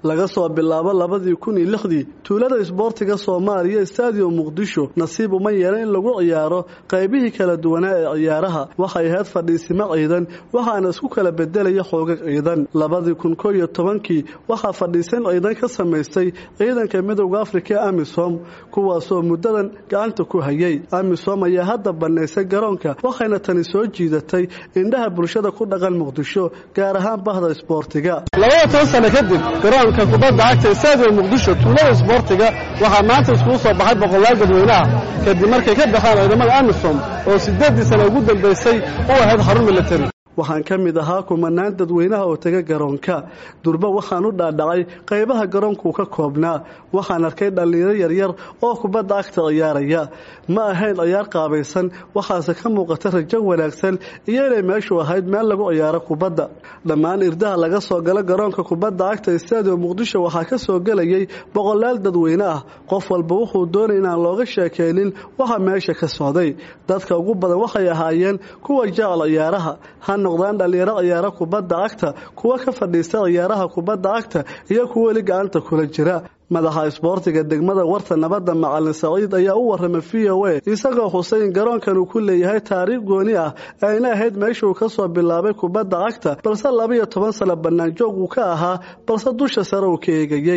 laga soo bilaabo labadii kun iyo lixdii tuulada isboortiga soomaaliya stadium muqdisho nasiib uma yeelan in lagu ciyaaro qaybihii kala duwanaa ee ciyaaraha waxay ahayd fadhiisimo ciidan waxaana isku kala bedelaya xoogag ciidan labadii kun ko iyo tobankii waxaa fadhiisan ciidan ka samaystay ciidanka midowda afrika ee amisom kuwaasoo muddadan gacanta ku hayay amisom ayaa hadda bannaysay garoonka waxayna tani soo jiidatay indhaha bulshada ku dhaqan muqdisho gaar ahaan bahda isboortiga labada toban sano kadib garoonka kubadda cagta stadium muqdisho tuulada isboortiga waxaa maanta iskugu soo baxay boqolaal dadweynaha kadib markay ka baxaan ciidamada amisom oo sideeddii sano ugu dambaysay u ahayd xarun militari waxaan ka mid ahaa kumanaan dadweynaha oo tega garoonka durba waxaan u dhaadhacay qaybaha garoonkuu ka koobnaa waxaan arkay dhallinyaro yaryar oo kubadda cagta ciyaaraya ma ahayn ciyaar qaabaysan waxaase ka muuqata rajo wanaagsan iyo inay meeshu ahayd meel lagu ciyaaro kubadda dhammaan irdaha laga soo galo garoonka kubadda cagta stadium muqdisho waxaa ka soo gelayay boqolaal dadweyne ah qof walba wuxuu doonay inaan looga sheekaynin waxa meesha ka socday dadka ugu badan waxay ahaayeen kuwa jecel ciyaaraha noqdaan dhallinyaro ciyaaro kubadda cagta kuwa ka fadhiista ciyaaraha kubadda cagta iyo kuwa weli gacanta kula jira madaxa isboortiga degmada warta nabadda macalin saciid ayaa u warramay v o a isagoo xusay in garoonkan uu ku leeyahay taariikh gooni ah ayna ahayd meeshuu ka soo bilaabay kubadda cagta balse labaiyo toban sano bannaanjoog uu ka ahaa balse dusha sare uu ka eegayey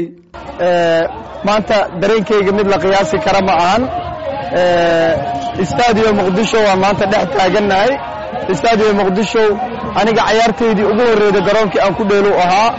maanta dareenkayga mid la qiyaasi kara ma ahan stadium muqdisho waa maanta dhex taagannahay stadium muqdisho aniga cayaartaydii ugu horreyda garoonkii aan ku dheelu ahaa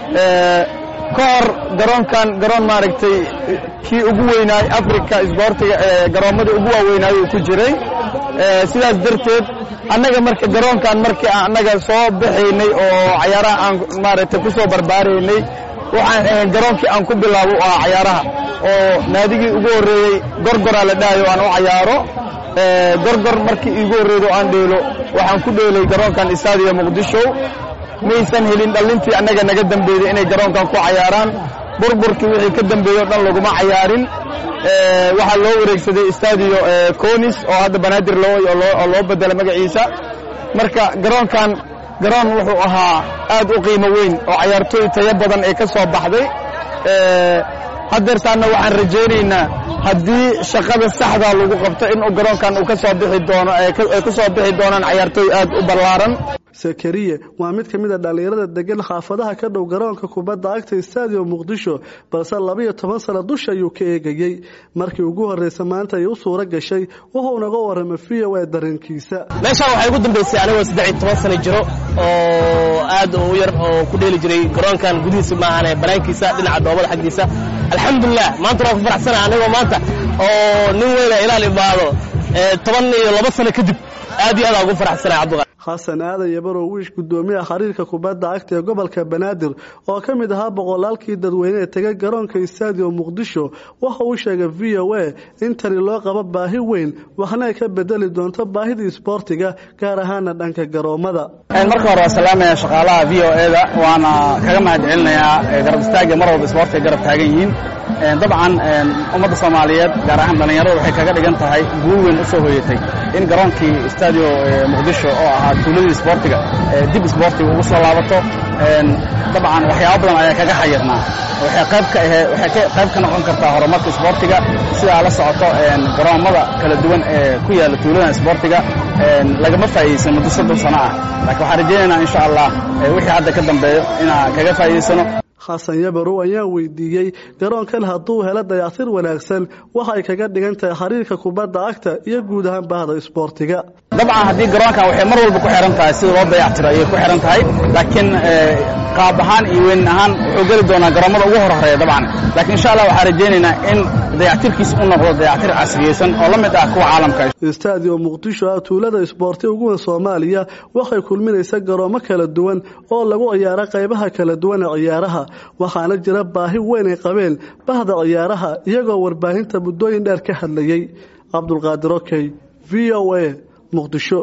ka hor garoonkan garoon maaragtay kii ugu weynaay africa isboortiga garoommada ugu waaweynaayo uu ku jiray sidaas darteed annaga marka garoonkan markii aan annaga soo baxaynay oo cayaaraha aan maaragtay ku soo barbaaraynay waxaan ahayn garoonkii aan ku bilaabo u ahaa cayaaraha oo naadigii ugu horreeyey gorgoraa la dhahayo aan u cayaaro gorgor markii iigu horreydo aan dheelo waxaan ku dheelay garoonkan stadium muqdisho maysan helin dhallintii annaga naga dambeeyey inay garoonkan ku cayaaraan burburkii wixii ka dambeeyey o dhan laguma cayaarin waxaa loo wareegsaday stadio conis oo hadda banaadir oo loo bedela magaciisa marka garoonkan garoon wuxuu ahaa aad u qiimo weyn oo cayaartooy tayo badan ee ka soo baxday haddeertaanna waxaan rajaynaynaa haddii shaqada saxdaa lagu qabto in garoonkan uu ka soo bixi doono ay ku soo bixi doonaan cayaartooy aad u ballaaran sakariye waa mid ka mid a dhallinyarada degan xaafadaha ka dhow garoonka kubadda cagta stadium muqdisho balse labaiyo toban sano dusha ayuu ka eegayey markii ugu horreysa maanta ay u suuro gashay wuxuu naga warramay v o a dareenkiisa meeshaan waxay ugu dambaysay anigoo saddex iyo toban sano jiro oo aad u yar oo ku dheeli jiray garoonkan gudihiisa maahane banaankiisa dhinaca dhoobada xaggiisa alxamdulilah maanta waan ku faraxsana anigoo maanta oo nin weyna ilaal imaado toban iyo laba sano kadib aad iyo aad aan ugu faraxsanay cabdiqaadir xasan aadan yabarow wiish guddoomiyaha xiriirka kubadda cagta ee gobolka banaadir oo ka mid ahaa boqolaalkii dadweyne ee tegay garoonka stadium muqdisho waxa uu sheegay v o a in tani loo qabo baahi weyn waxna ay ka bedeli doonto baahidii isboortiga gaar ahaana dhanka garoommada marka hore waa salaamaya shaqaalaha v o e da waana kaga mahad celinayaa garab istaagga mar walba isboortiga garab taagan yihiin dabcan ummadda soomaaliyeed gaar ahaan dhallinyarada waxay kaga dhigan tahay guul weyn u soo hoyatay in garoonkii stadio muqdisho oo ahaa tuuladii isboortiga dib isboortiga ugu soo laabato dabcan waxyaaba badan ayaa kaga xayirnaa waxay qayb ka ahee waxay qayb ka noqon kartaa horumarka isboortiga sidaa la socoto garoommada kala duwan ee ku yaalla tuuladan isboortiga lagama faa'iidaysan muddo soddon sano ah laakiin waxaan rajaynaynaa insha allah wixii hadda ka dambeeyo inaan kaga faa'iidaysano xasan yabarow ayaan weydiiyey garoonkan hadduu helo dayactir wanaagsan waxay kaga dhigan tahay xiriirka kubadda cagta iyo guud ahaan bahda isboortiga dabcan haddii garoonkan waxay mar walba ku xihan tahay sida loo dayactiro ayay ku xihan tahay laakiin qaab ahaan iyo weyn ahaan wuxuu geli doonaa garoommada ugu horhoreeya dabcan laakiin insha allah waxaan rajaynaynaa in dayactirkiisa u noqdo dayactir casriyeysan oo la mid ah kuwa caalamka stadium muqdisho ah tuulada isboorti ugu weyn soomaaliya waxay kulminaysa garoomo kala duwan oo lagu ciyaaro qaybaha kala duwan ee ciyaaraha waxaana jira baahi weyn ay qabeen bahda ciyaaraha iyagoo warbaahinta muddooyin dheer ka hadlayey cabdulqaadir okey v o a muqdisho